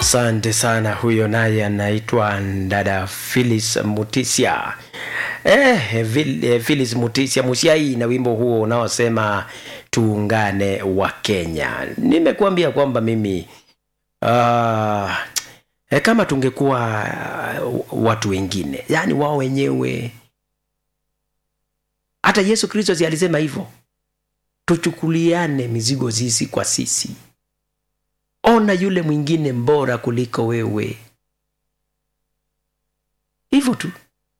Asante sana. Huyo naye anaitwa dada Phyllis Mutisia. Eh, Vil- eh, Phyllis Mutisia Musiai na wimbo huo unaosema tuungane wa Kenya. Nimekuambia kwamba mimi uh, eh, kama tungekuwa uh, watu wengine, yaani wao wenyewe, hata Yesu Kristo si alisema hivyo, tuchukuliane mizigo sisi kwa sisi ona yule mwingine mbora kuliko wewe hivyo tu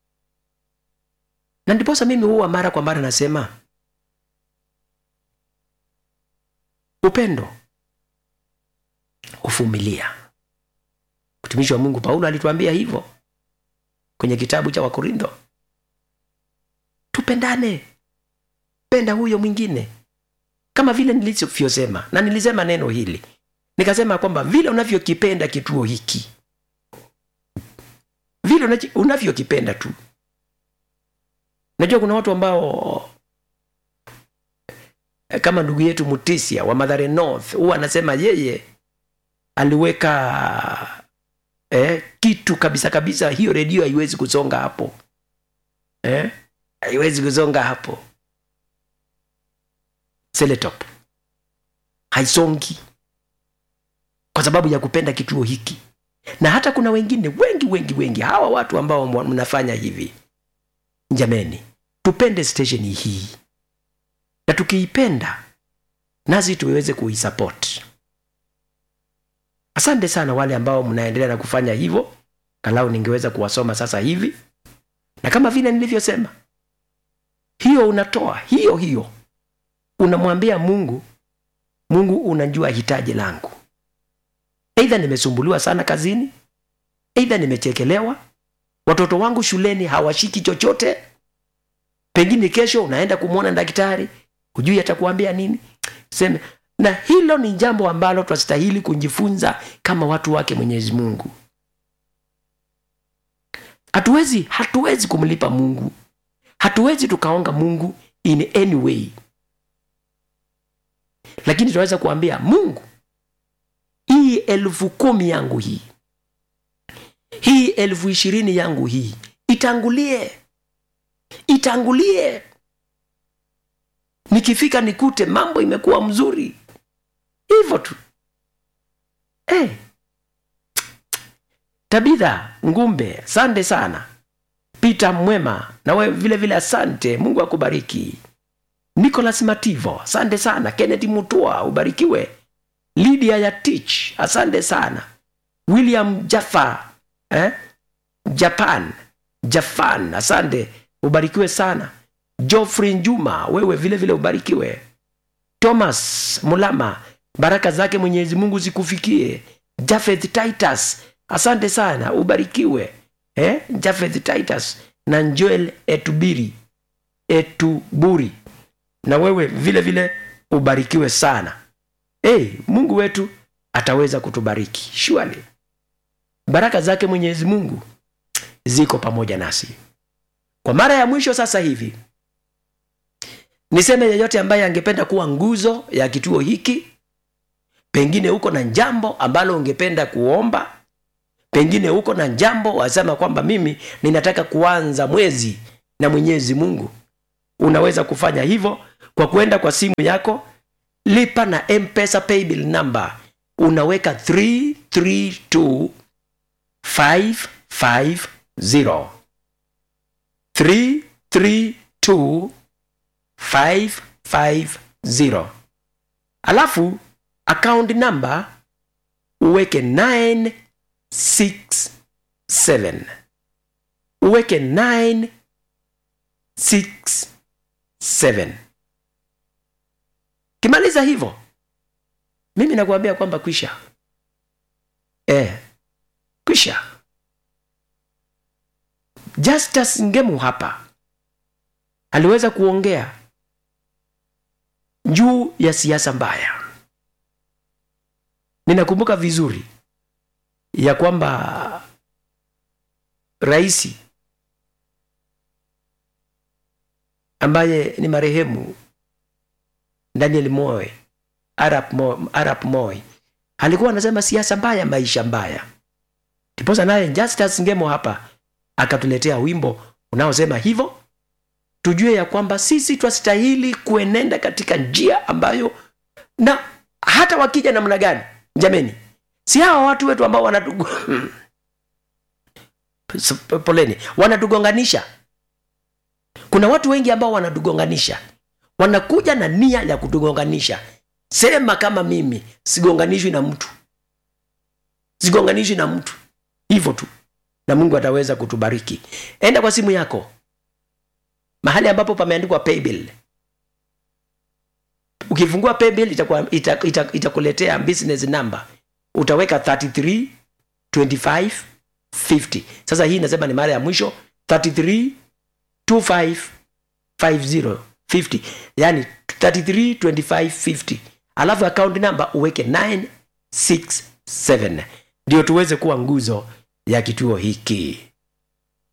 na ndiposa mimi huwa mara kwa mara nasema upendo huvumilia mtumishi wa mungu paulo alituambia hivyo kwenye kitabu cha wakorintho tupendane penda huyo mwingine kama vile nilivyosema na nilisema neno hili nikasema kwamba vile unavyokipenda kituo hiki vile unachi- unavyokipenda tu najua kuna watu ambao eh, kama ndugu yetu mutisia wa madhare north huwa anasema yeye aliweka eh, kitu kabisa kabisa hiyo redio haiwezi kusonga hapo eh? haiwezi kusonga hapo seletop haisongi kwa sababu ya kupenda kituo hiki na hata kuna wengine wengi wengi wengi hawa watu ambao mwa- mnafanya hivi jameni tupende stesheni hii na tukiipenda nasi tuweze kuisupport asante sana wale ambao mnaendelea na kufanya hivyo kalau ningeweza kuwasoma sasa hivi na kama vile nilivyosema hiyo unatoa hiyo hiyo unamwambia mungu mungu unajua hitaji langu eidha nimesumbuliwa sana kazini eidha nimechekelewa watoto wangu shuleni hawashiki chochote pengine kesho unaenda kumwona daktari hujui atakuambia nini seme na hilo ni jambo ambalo twastahili kujifunza kama watu wake mwenyezi mungu hatuwezi hatuwezi kumlipa mungu hatuwezi tukaonga mungu in any way lakini tunaweza kuambia mungu hii elfu kumi yangu hii hii elfu ishirini yangu hii itangulie itangulie nikifika nikute mambo imekuwa mzuri hivyo tu hey. tabitha ngumbe asante sana pita mwema na wewe vile vile asante mungu akubariki nicolas mativo asante sana kennedy mutua ubarikiwe lydia ya tich asante sana william jaffa eh? japan japan asante ubarikiwe sana joffrey njuma wewe vile vile ubarikiwe thomas mulama baraka zake mwenyezi mungu zikufikie jafeth titus asante sana ubarikiwe eh? jafeth titus na joel etubiri etuburi na wewe vile vile ubarikiwe sana hey, mungu wetu ataweza kutubariki shwali baraka zake mwenyezi mungu ziko pamoja nasi kwa mara ya mwisho sasa hivi niseme yeyote ambaye angependa kuwa nguzo ya kituo hiki pengine uko na jambo ambalo ungependa kuomba pengine uko na jambo wasema kwamba mimi ninataka kuanza mwezi na mwenyezi mungu unaweza kufanya hivyo kwa kuenda kwa simu yako lipa na mpesa paybill number unaweka 332 550 332 550 alafu account number uweke 967 uweke 967 kimaliza hivyo mimi nakuambia kwamba kwisha eh, kwisha justus ngemu hapa aliweza kuongea juu ya siasa mbaya ninakumbuka vizuri ya kwamba raisi ambaye ni marehemu daniel moy arap, Mo, arap moy alikuwa anasema siasa mbaya maisha mbaya ndiposa naye justus ngemo hapa akatuletea wimbo unaosema hivyo tujue ya kwamba sisi twastahili kuenenda katika njia ambayo na hata wakija namna gani jameni si hawa watu wetu ambao wanatugu poleni wanatugonganisha kuna watu wengi ambao wanatugonganisha wanakuja na nia ya kutugonganisha sema kama mimi sigonganishwi na mtu sigonganishwi na mtu hivyo tu na mungu ataweza kutubariki enda kwa simu yako mahali ambapo pameandikwa paybill ukifungua paybill itakuletea ita, ita, ita business number utaweka 33 25 50 sasa hii inasema ni mara ya mwisho 33 25 50 50 yani 33 25 50 alafu account number uweke 967 ndio tuweze kuwa nguzo ya kituo hiki